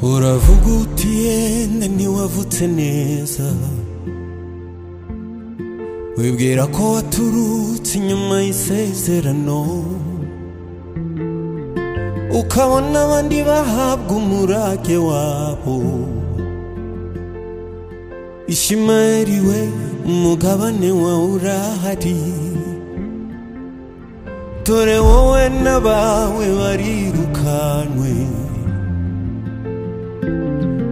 uravuga uti yenda ntiwavutse neza wibwira ko waturutse inyuma y'isezerano ukabona abandi bahabwa umurage wabo ishimayeli we umugabane wawe urahari dore wowe n'abawe barirukanwe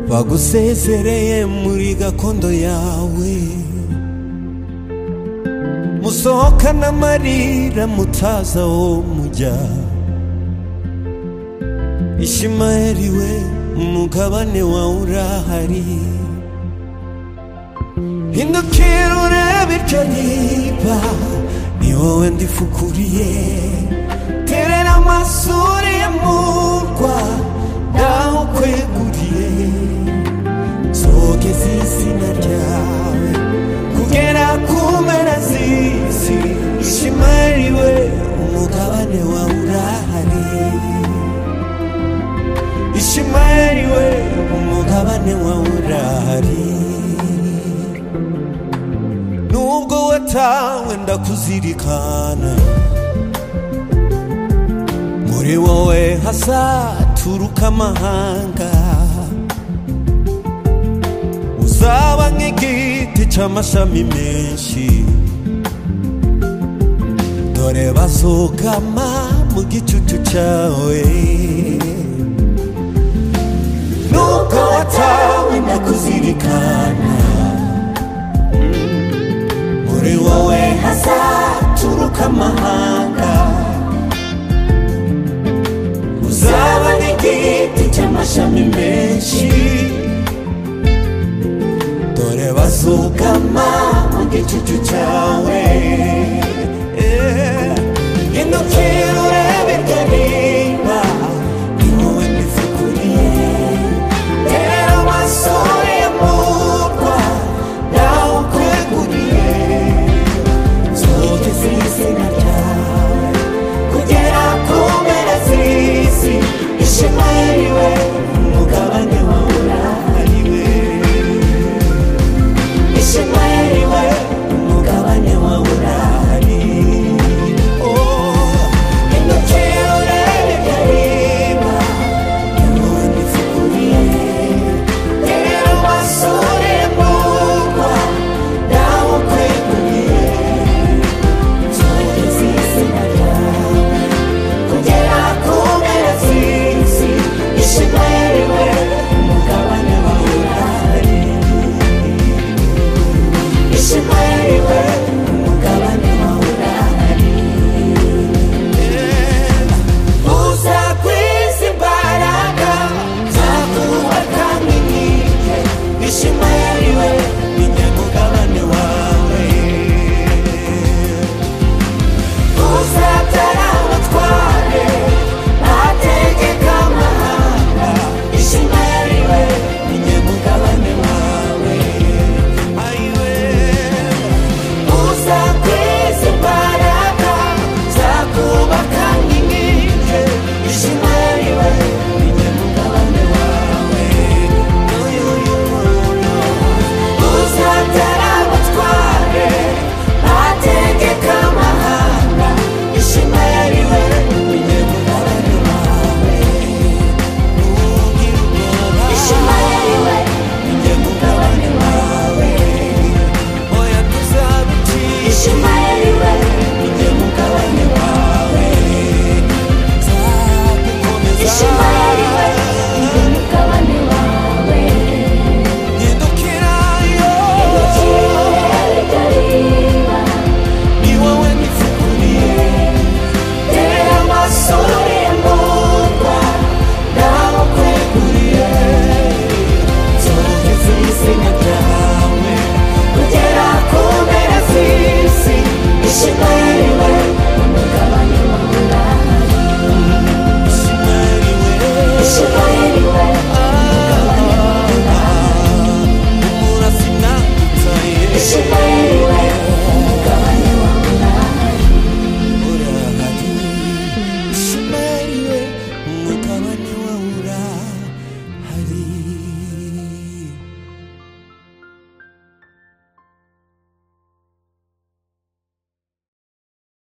bagusezereye muri gakondo yawe musohokana amarira mutaza wo mujya ishimayeli we umugabane wawe urahari hindukira urebe iryo riba ni wowe ndifukuriye terera amasuri ya murwa naho ukweguriye zogeza izina ryawe kugera ku mpera z'isi ishimari we umugabane wawe urahari ishimari we umugabane wawe urahari nubwo watawe ndakuzirikana muri wowe hazaturuka amahanga uzaba nk'igiti cy'amashami menshi dore bazugama mu gicucu cyawe nubwo watawe ndakuzirikana muri wowe hazaturuka amahanga uzaba n'igiti cy'amashami menshi dore bazugama mu gicucu cyawe Eh, hindukira urebe iryo riba ni wowe mbifukuriye tera amasore ya murwa nawe ukweguriye zogeze izina ryawe kugera ku mpera z'isi ishimari we umugabane wawe urahari we ishimari we umugabane wawe urahari Oh, hindukira urebe iryo riba ni wowe mbifukuriye tera amasore ya murwa nawe ukweguriye Ishimari we